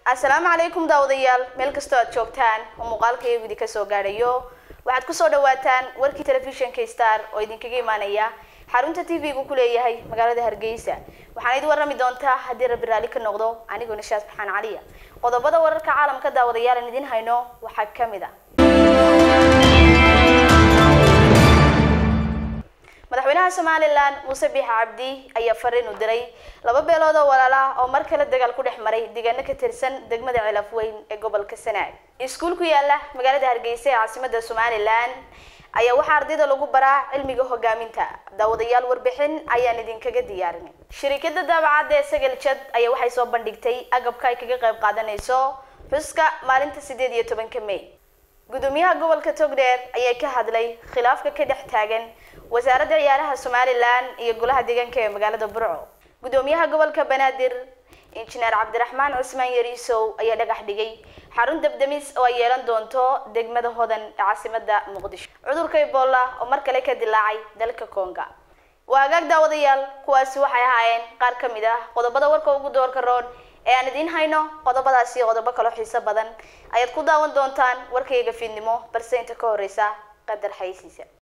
assalaamu calaykum daawadayaal meel kastoo aad joogtaan oo muuqaalka iyagu idinka soo gaadhayo waxaad kusoo dhawaataan warkii telefishinka star oo idinkaga imaanaya xarunta t v-gu ku leeyahay magaalada hargeysa waxaana idin warrami doontaa haddii rabbi raalli ka noqdo anigoo nishaas maxaan caliya qodobada wararka caalamka daawadayaal aan idin hayno waxaa ka mid a madaxweynaha somalilan muuse biix cabdi ayaa fariin u diray laba beelood oo walaal ah oo mar kale dagaal ku dhex maray deegaano ka tirsan degmada cilaf weyn ee gobolka sanaag iskuul ku yaala magaalada hargeysa ee caasimada somalilan ayaa waxaa ardayda lagu baraa cilmiga hogaaminta daawadayaal warbixin ayaan idinkaga diyaarin shirikada daabacadda ee sagaljad ayaa waxay soo bandhigtay agabka ay kaga qayb qaadanayso xuska maalinta sideed iyo tobanka may gudoomiyaha gobolka togdheer ayaa ka hadlay khilaafka ka dhex taagan wasaaradda ciyaaraha somalilan iyo golaha deegaanka ee magaalada burco gudoomiyaha gobolka banaadir injineer cabdiraxmaan cusmaan yariisow ayaa dhagax dhigay xarun dabdamis oo ay yeelan doonto degmada hodan ee caasimada muqdisho cudurka ebola oo mar kale ka dilaacay dalka konga waa hagaag daawadayaal kuwaasi waxay ahaayeen qaar ka mid ah qodobada warka ugu doorka roon ee aan idiin hayno qodobadaasi iyo qodobo kaloo xiiso badan ayaad ku daawan doontaan warkayga fiidnimo balse inta ka horeysa qadar xaysiisa